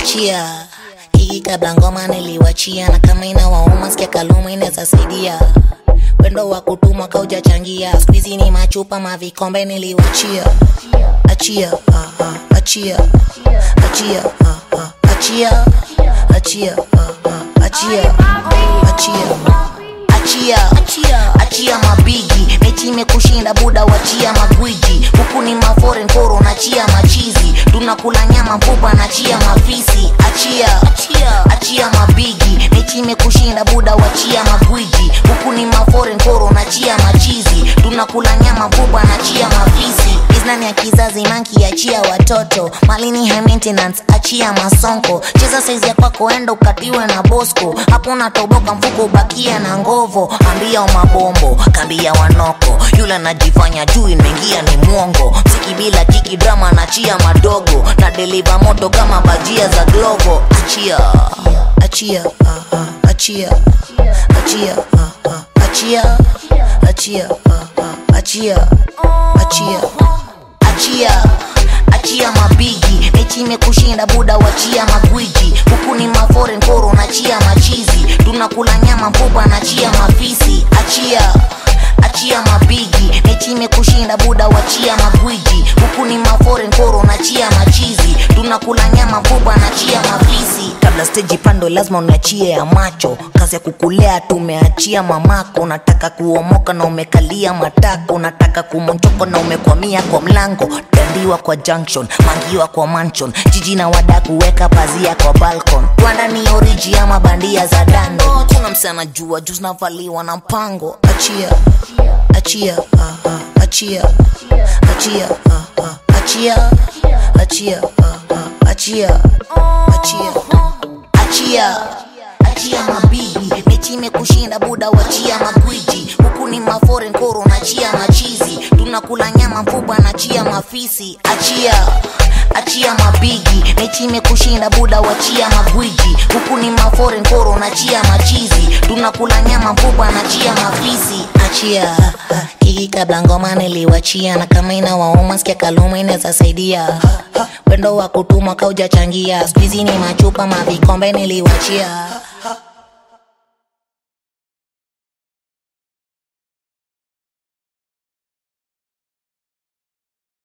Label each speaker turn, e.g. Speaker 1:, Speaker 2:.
Speaker 1: achia hii kabla ngoma niliwachia na kama inawauma sikia kaluma inaweza saidia wendo wa kutuma kaujachangia skuizi ni machupa mavikombe niliwachia achia ah, ah, achia achia ah, ah, achia achia ah, ah, achia achia achia achia mabigi mechi imekushinda buda wachia magwiji huku ni maforen koro nachia machizi tunakula nyama mfupa nachia mafisi achia achia mabigi mechi imekushinda buda wachia magwiji huku ni maforen koro nachia machizi tunakula nyama mfupa nachia mafisi iznani ya kizazi manki achia watoto malini high maintenance achia masonko cheza saizi ya kwako enda ukatiwe na bosco hapo natoboka mfuko ubakia na ngovo ambia mabombo kambia wanoko yule anajifanya juu imeingia ni mwongo msiki bila kiki drama nachia madogo na deliva moto kama bajia za glovo achia achia ah, ah, achia achia ah, ah, achia achia ah, ah, achia achia achia achia mabigi mechi imekushinda buda wachia magwiji huku ni maforen koro nachia machizi tunakula nyama mfupa nachia mafisi achia achia mabigi mechi imekushinda buda wachia magwiji huku ni maforen koro nachia machizi tunakula nyama mfupa nachia mafisi kabla steji pando lazima uniachie ya macho kazi ya kukulea tumeachia mamako nataka kuomoka na umekalia matako nataka kumonchoko na umekwamia kwa mlango dandiwa kwa junction mangiwa kwa mansion jiji na wada kuweka pazia kwa balcon rwanda ni oriji ama bandia za dando kuna msana jua juu zinavaliwa na mpango achia achia ah, ah, achia achia ah, ah, achia achia ah, ah, achia achia achia achia mabigi mechi imekushinda buda wachia magwiji huku ni maforen koro nachia machizi tunakula nyama mfupa nachia mafisi achia achia mabigi mechi imekushinda buda wachia magwiji huku ni maforen koro nachia machizi tunakula nyama mfupa nachia mafisi achia kiki kabla ngoma niliwachia na kama inawauma sikia kaluma inaweza saidia wendo wa kutuma kaujachangia skuizi ni machupa mavikombe niliwachia